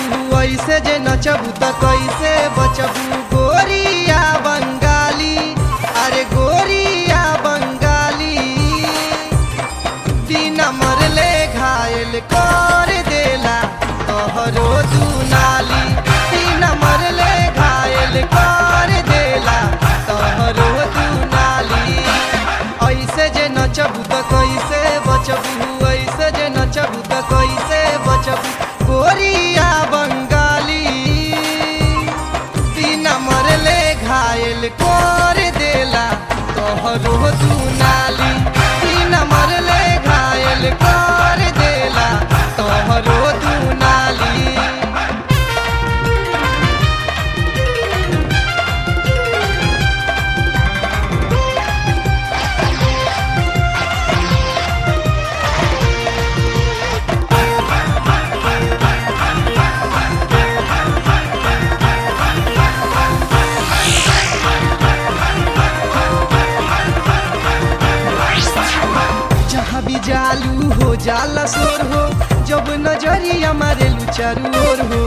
बचबू ऐसे जे नचबू त कैसे बचबू गोरिया बंगाली अरे गोरिया बंगाली बिना मरले घायल कर देला तोहरो दुनाली बिना मरले घायल कर देला तोहरो दुनाली ऐसे जे नचबू त कैसे बचबू ऐसे जे नचबू त कैसे बचबू गोरिया बंगाली बिना मरले घायल कर देला तोहरो दुनाली बिना मरले घायल कर देला तोहरो दुनाली जहाँ भी जालू हो जाला शोर हो जब नजरिया मारे चारू ओर हो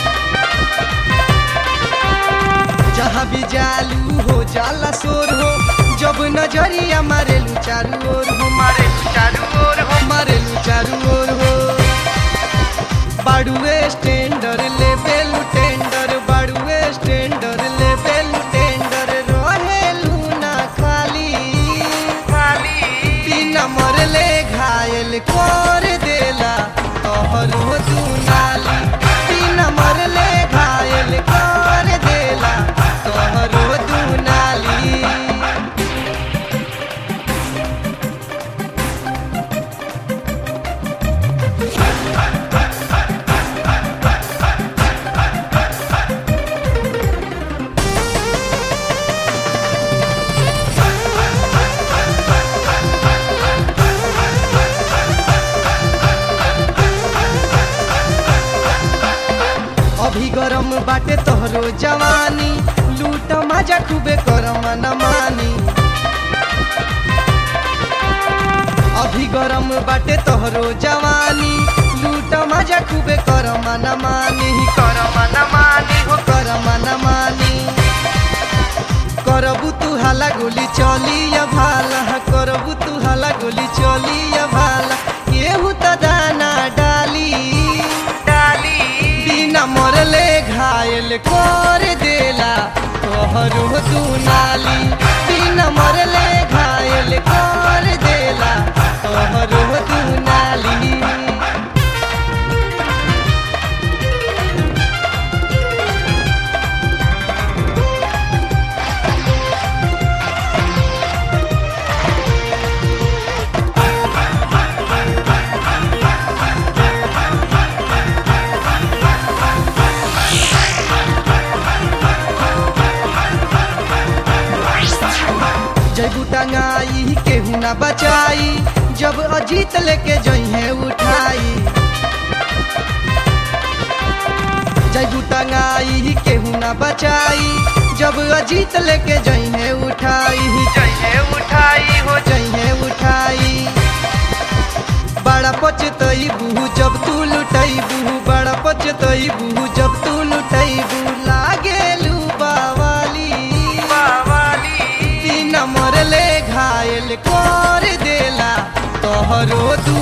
जहाँ भी जालू हो जाला शोर हो जब नजरिया मारे चारू ओर हो मारे चारू ओर हो मारे चारू ओर हो बाड़ुए स्टैंडर ले बेलू टेंडर बाड़ुए स्टैंडर ले बेलू टेंडर रहेलू ना खाली खाली बिना मरले घायल कर देला तोहरो दुनाली बिना मरले घायल कर देला तोहरो दुनाली अभी गरम बाटे तोहरो जवानी लूट मजा खूबे करम न मानी अभी गरम बाटे तोहरो जवानी लूट मजा खूबे करम न मानी करम न मानी हो करम न मानी करबू तू हाला गोली चली या भाला करबू तू हाला गोली चली या भाला केहू त दाना डाली डाली बिना मरले घायल कर देला तोहरो दुनाली बिना मरले घायल कर देला तोहरो दुनाली जैबू टंगाई केहू ना बचाई जब अजीत लेके जइहे उठाई जैबू टंगाई केहू ना बचाई जब अजीत लेके जइहे उठाई जइहे उठाई हो जइहे उठाई बड़ा पचतई बूहू जब तू लुटई बूहू बड़ा पचतई बूहू जब तू लुटई बू लागेलू बावाली बावाली बिना मरले घायल कर देला तोहरो दू